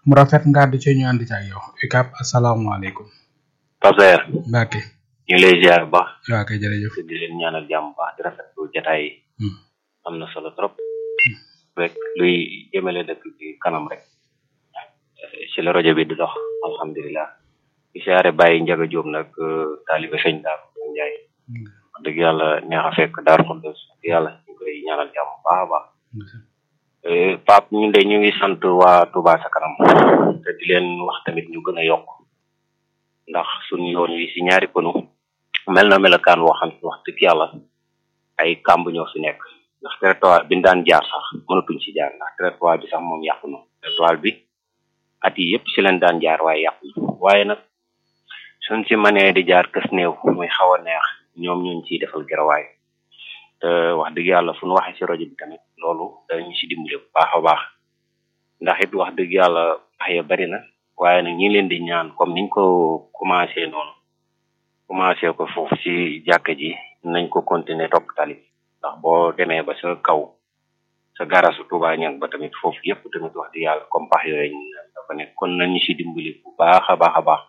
mu rafet nga àddu ci ñu ànd ci ak yow UCAB asalaamaaleykum Pape Saer Mbacke ñu ngi lay ziar bu baax waa kay jërëjëf te di leen ñaanal jàmm bu baax di rafetlu jataay yi Hmm. am na solo trop rek luy jëmale dëkk bi kanam rek Eh, ci la rajo bi di dox alhamdulilah di siyaare bàyyi njaga jóob nag eh, taalibe sëñ daar njaay wax dëgg yàlla neex a fekk daar xuddos wax dëgg yàlla ñu koy ñaanal jàmm bu baax a baax Eh, Pape ñun de ñu ngi sant waa Touba sa kanam te di leen wax tamit ñu gën a yokk ndax suñu yoon wi si ñaari pënu mel na melokaan woo xam ne wax dëgg yàlla ay kàmb ñoo fi nekk ndax territoire bi ñu daan jaar sax mënatuñ ci jaar ndax territoire bi sax moom yàqu na territoire bi at yi yëpp si leen daan jaar waaye yàqu na waaye nag suñ si mënee di jaar kës néew muy xaw a neex ñoom ñooñ ciy defal gerawaay te wax dëgg yàlla fu ñu waxee si rajo bi tamit loolu dañu si dimbale bu baax a baax ndax it wax dëgg yàlla wax ya bari na waaye nag ñi leen di ñaan comme niñ ko commencé noonu commencé ko foofu ci jàkka ji nañ ko continuer topp tali bi ndax boo demee ba sa kaw sa garasu Touba ñang ba tamit foofu yëpp tamit wax dëgg yàlla comme pax yooyu ñu dafa nekk kon nañu si dimbali bu baax a baax a baax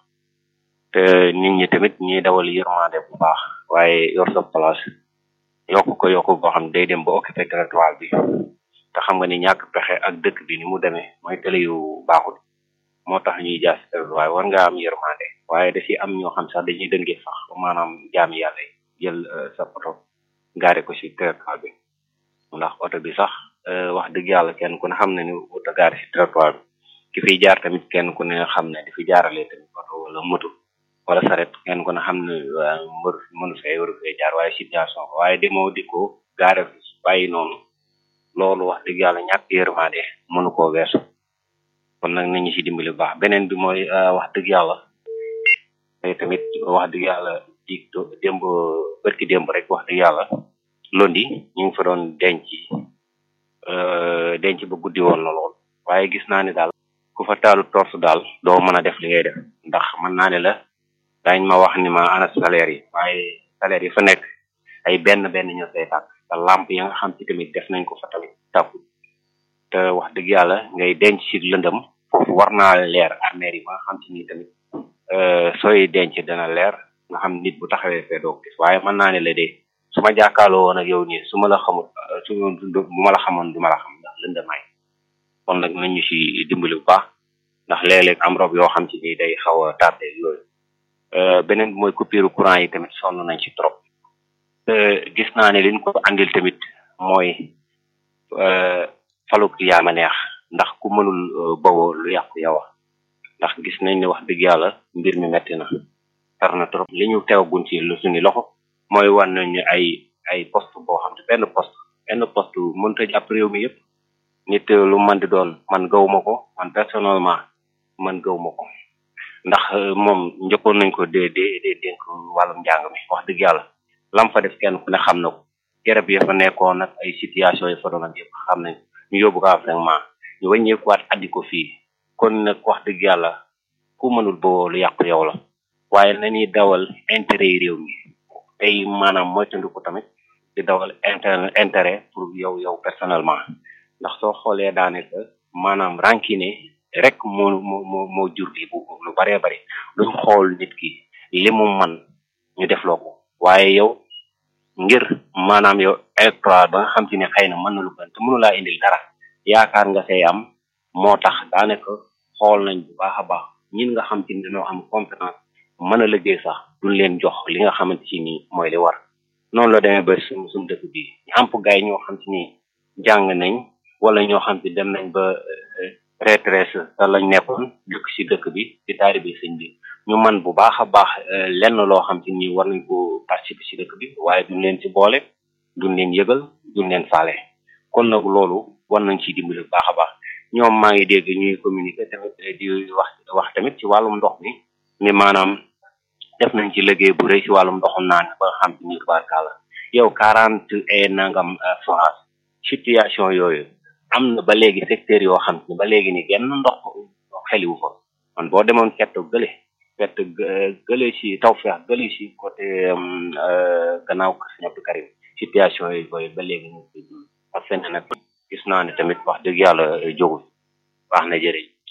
te nit ñi tamit ñuy dawal yërmande bu baax waaye yor sa place yokk ko yokk boo xam ne day dem ba occupé territoire bi te xam nga ni ñàkk pexe ak dëkk bi ni mu demee mooy télé yu baaxul moo tax ñuy jaas si territoire war nga am yërmande waaye da ci am ñoo xam sax dañuy dëngee sax maanaam jaami yàlla yi jël euh, sa oto gaare ko ci territoire bi ndax oto bi sax euh, wax dëgg yàlla kenn ku ne xam ne ni oto gaare ci territoire bi ki fiy jaar tamit kenn ku ne xam ne di fi jaarale tamit oto wala moto wala saret kenn ku ne xam ne waa mbër mënu fee waru fee jaar waaye situation ko waaye demoo di ko gaare fi bàyyi noonu loolu wax dëgg yàlla ñàkk yërmande mënu koo weesu kon nag nañu ci dimbali bu baax beneen bi mooy euh, wax dëgg yàlla te tamit wax dëgg yàlla di démb bërki démb rek wax dëgg yàlla londi ñu ngi fa doon denc euh, denc ba guddi woon na lool waaye gis naa ne daal ku fa taalu torse daal doo mën a def li ngay def ndax mën naa ne la dañ ma wax ni ma ana salaire yi waaye salaire yi fa nekk ay benn benn ñoo say tàkk te lamp ya nga xam ci tamit def nañ ko fa tamit tàkku te wax dëgg yàlla ngay denc ci lëndëm foofu war naa leer armeer yi ba nga xam ci ni tamit euh, sooy denc dana leer nga xam nit bu taxawee fee doo ko gis waaye mën naa ne la de su ma jàkkaarloo woon ak yow nii su ma la xamul euh, su bu ma la xamoon du ma la xam ndax lëndamaay kon nag nañu ci dimbali bu baax ndax léeg-léeg am rob yoo xam ci ni day xaw a tardé yooyu euh, beneen bi mooy coupure courant yi tamit sonn nañ ci trop te gis naa ne liñ ko andil tamit mooy euh, faluk yaa ma neex ndax ku mënul euh, bawoo lu yàqu yow a ndax gis nañ ne wax dëgg yàlla mbir mi metti na tar na trop li ñu teewagun ci lu suñu loxo mooy wan nañu ay ay poste boo xam ne benn poste benn poste mënut a jàpp réew mi yëpp nit lu man di doon man gawuma ko man personnellement man gawuma ko ndax euh, moom njëkkoon nañ ko dee dee dee dénk wàllum njàng mi wax dëgg yàlla lam fa def kenn ku ne xam na ko garab ya fa nekkoon nag ay situation yi fa doon ak yëpp xam nañ ñu yóbbu ko vraiment ñu wàññeekuwaat addi ko fii kon nag wax dëgg yàlla ku mënul boo lu yàqu yow la waaye nañuy dawal intérêt yi réew mi tey maanaam moytandiku tamit di dawal inter intérêt pour yow yow personnellement ndax soo xoolee daanaka maanaam rancune rek moo moo moo moo jur li bu lu baree bari duñ xool nit ki li mu man ñu defloo ko waaye yow ngir maanaam yow électorat ba nga xam ci ne xëy na mën na lu gën te mënu laa indil dara yaakaar nga say am moo tax daanaka xool nañ bu baax a baax ñin nga xam ci ne dañoo am compétence mën a liggéey sax duñ leen jox li nga xamante ci nii mooy li war noonu la demee ba suñu suñu dëkk bi ñu am gaay ñoo xam ci ni jàng nañ wala ñoo xam ci dem nañ ba retraite te lañ nekkoon dëkk ci dëkk bi di taalibe sëñ bi ñu man bu baax a baax lenn loo xam ci ni war nañ ko participer ci dëkk bi waaye duñ leen ci boole duñ leen yëgal duñ leen faale kon nag loolu war nañ ci dimbali bu baax a baax ñoom maa ngi dégg ñuy communiquer tamit di wax wax tamit ci wàllum ndox mi ni maanaam def nañ ci liggéey bu rëy ci wàllum ndoxum naan ba nga xam ci ni tubaarkàlla yow quarante et nangam forage situation yooyu am na ba léegi secteur yoo xam ne ba léegi ni genn ndox xeliwu fa man boo demoon fett gële fett gële ci tawfeex gële ci côté gannaaw kër Sëñ Abdou Karim situation yooyu ba léegi ñu parce que nag gis naa ne tamit wax dëgg yàlla jógul baax na jërëjëf